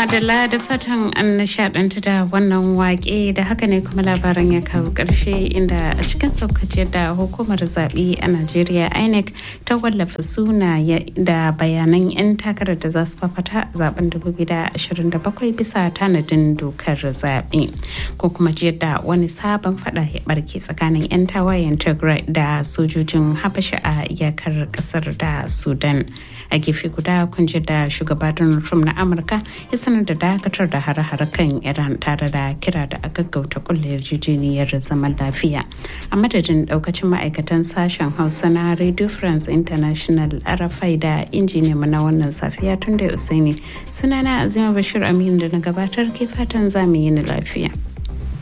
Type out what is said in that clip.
madalla da fatan an nishadantu da wannan wake da haka ne kuma labaran ya kawo ƙarshe inda a cikin saukace da hukumar zaɓe a najeriya inec ta wallafa suna da bayanan 'yan takarar da za su fafata zaben 2027 bisa tanadin dokar zaɓe ko kuma da wani sabon fada ya barke tsakanin 'yan tawayen tigray da sojojin habasha a iyakar ƙasar da sudan a gefe guda kun da shugaba donald trump na amurka ya sanar da dakatar da hare-hare kan iran tare da kira da a gaggauta kulle yarjejeniyar zaman lafiya a madadin daukacin ma'aikatan sashen hausa na radio france international arafai da injiniya na wannan safiya tun da usaini sunana azima bashir aminu da na gabatar ke fatan zamu yi ni lafiya